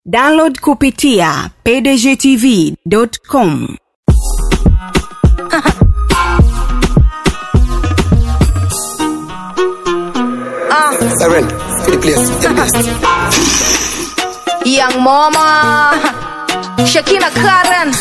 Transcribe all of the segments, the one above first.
download kupitia pdgtv.com Siren, for the place, the best. Young Mama, Shakina Karen.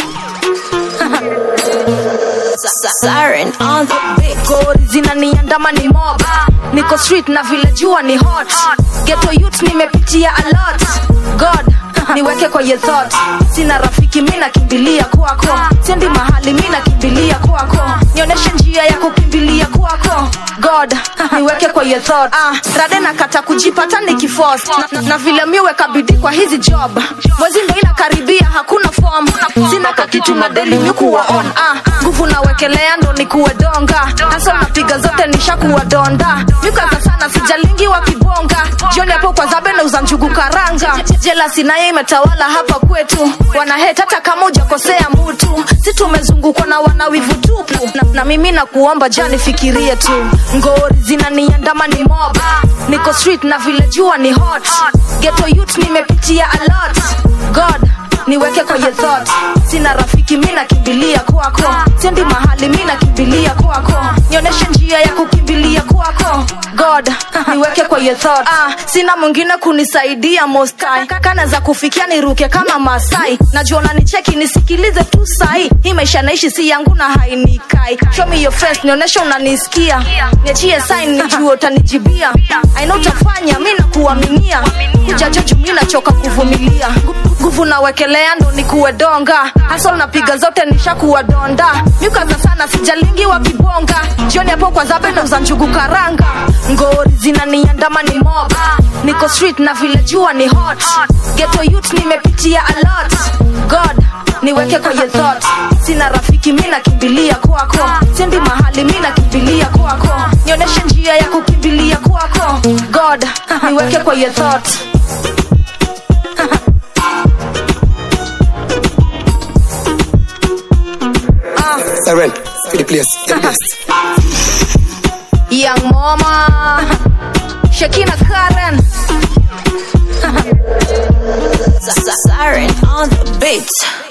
Siren on the beat. Gori zinaniandama ni mob niko street na vile jua ni hot ghetto youth nimepitia a lot god niweke kwa ye thought sina rafiki mi nakimbilia kwako sendi mahali mi nakimbilia kwako nionyeshe njia ya kukimbilia kwako god niweke kwa ye thought ah, rade nakata kujipata nikifos na, na vile miweka bidii kwa hizi job mwezi ndo inakaribia hakuna form sina kakitu na deli mikuwa on ah, nguvu nawekelea ndo nikuwe donga naso napiga zote nishakuwa donda mikaza sana sijalingi wa kibonga jioni hapo kwa zabe nauza njugu karanga jela sinaye imetawala hapa kwetu wanahet hata kama ujakosea mutu si tumezungukwa na wanawivu tupu na, na mimi nakuomba jani fikirie tu ngori zinaniandama ni mob niko street na vile jua ni hot ghetto youth nimepitia a lot god niweke kwenye thought sina rafiki mi nakimbilia kwako sendi mahali mi nakimbilia kwako nionyeshe njia ya kukimbilia kwako god niweke kwenye thought ah, sina mwingine kunisaidia mostai kana za kufikia niruke kama masai najua unanicheki nisikilize tu sai hii maisha naishi si yangu na hainikai show me your face nionyeshe unanisikia niachie sign nijue utanijibia aina utafanya mi nakuaminia kujajoju mi nachoka kuvumilia nguvu nawekelea ndo nikuwe donga hasol napiga zote nishakuwa donda mikaza sana sijalingi wa kibonga jioni hapo kwa zabe nauza njugu karanga ngori zinaniandama ni mob niko street na vile jua ni hot ghetto youth nimepitia a lot god niweke kwenye thought sina rafiki mi nakimbilia kwako sendi mahali mi nakimbilia kwako nionyeshe njia ya kukimbilia kwako god niweke kwenye thought Siren, for the place, the best. Young Mama, Shakina Karen. Siren on the beat.